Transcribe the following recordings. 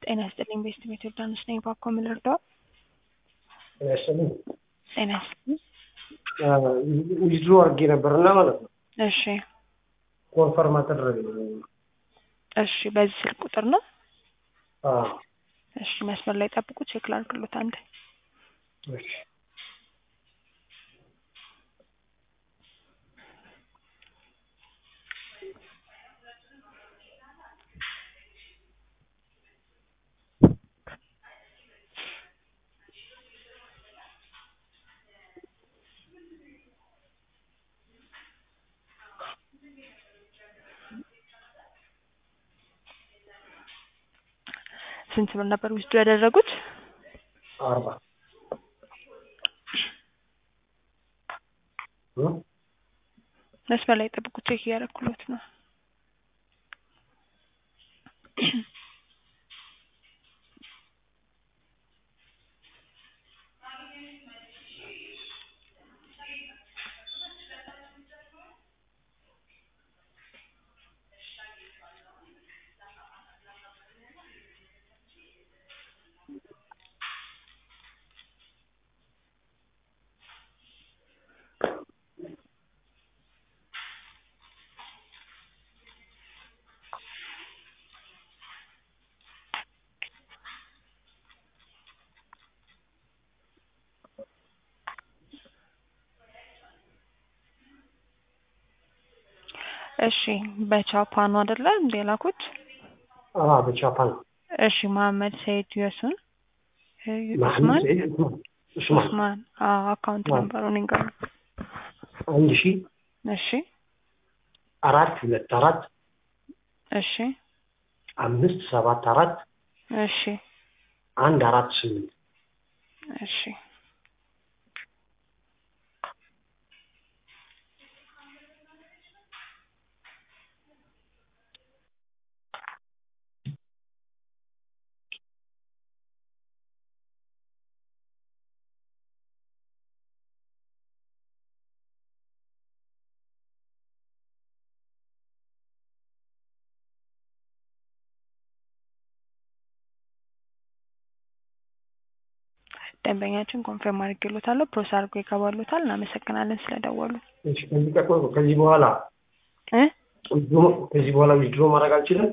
ጤና ይስጥልኝ ቤስት ቤት ዮርዳኖስ ነኝ። ባኮ ምን ልርዳው? ጤና ይስጥልኝ። ጤና ይስጥልኝ። ዊዝድሮ አድርጌ ነበርና ማለት ነው እሺ ኮንፈርም አደረገ። እሺ፣ በዚህ ስልክ ቁጥር ነው? አዎ፣ እሺ፣ መስመር ላይ ጠብቁ፣ ቼክ ላድርግሎት አንዴ። እሺ ስንት ብር ነበር ውስጡ ያደረጉት? አርባ እ መስመር ላይ ጠብቁ፣ ቼክ እያደረኩሎት ነው። እሺ በቻፓኑ አይደለ እንዴ ላኩት? አዎ፣ በጃፓን እሺ መሀመድ ሰይድ የሱን መሐመድ ኡስማን ሰይድ ኡስማን ኡስማን አዎ፣ አካውንት አዎ። ነምበሩን ይንገሩ። አንድ ሺ እሺ አራት ሁለት አራት እሺ አምስት ሰባት አራት እሺ አንድ አራት ስምንት እሺ ደንበኛችን ኮንፈርም አድርጌሎታለሁ። ፕሮሰስ አድርጎ ይገባሎታል። እናመሰግናለን ስለደወሉ እሺ፣ ከዚህ ቀጥሎ ከዚህ በኋላ እ ዊዝድሮ ከዚህ በኋላ ዊዝድሮ ማድረግ አልችልም።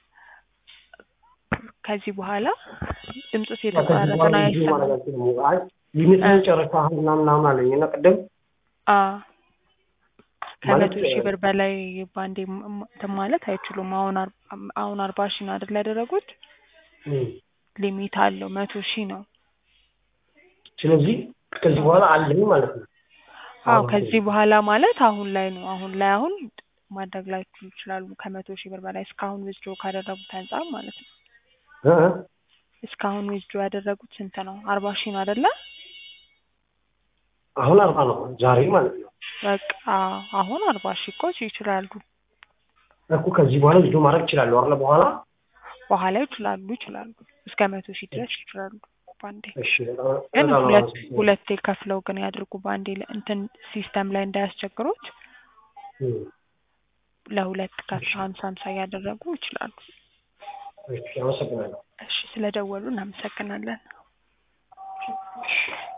ከዚህ በኋላ ድምፁ ከዚህ የተቋረጠ በኋላ ነው ዊዝድሮ ማድረግ አይሰማም። አልችልም። አይ ሊሚትን ጨረሰሃል ምናምን ምናምን አለኝ እና ቅድም አዎ ከመቶ ማለት ሺህ ብር በላይ ባንዴ ም- ም- እንትን ማለት አይችሉም። አሁን አር- አሁን አርባ ሺህ ነው አይደል ያደረጉት? እም፣ ሊሚት አለው መቶ ሺህ ነው። ስለዚህ ከዚህ በኋላ አለኝ ማለት ነው። አዎ አሁን ከዚህ በኋላ ማለት አሁን ላይ ነው። አሁን ላይ አሁን ማድረግ ላይችሉ ይችላሉ። ከመቶ ሺህ ብር በላይ እስካሁን ዊዝድሮ ካደረጉት አንጻር ማለት ነው። እ እ እስካሁን ዊዝድሮ ያደረጉት ስንት ነው? አርባ ሺህ ነው አይደለ? አሁን አርባ ነው ዛሬ ማለት ነው በቃ አሁን አርባ ሺህ እኮ ይችላሉ። እኮ ከዚህ በኋላ ዊዝድሮ ማድረግ እችላለሁ አይደል? በኋላ በኋላ ይችላሉ ይችላሉ እስከ መቶ ሺህ ድረስ ይችላሉ። ባንዴ እሺ፣ በጣም ግን በጣም ሁለት አመሰግናለሁ። ሁለቴ ከፍለው ግን ያድርጉ። ባንዴ ለ- እንትን ሲስተም ላይ እንዳያስቸግሩት እም፣ ለሁለት ከፍለው ሀምሳ ሀምሳ እያደረጉ ይችላሉ። እሺ፣ አመሰግናለሁ። እሺ ስለደወሉ እናመሰግናለን። እሺ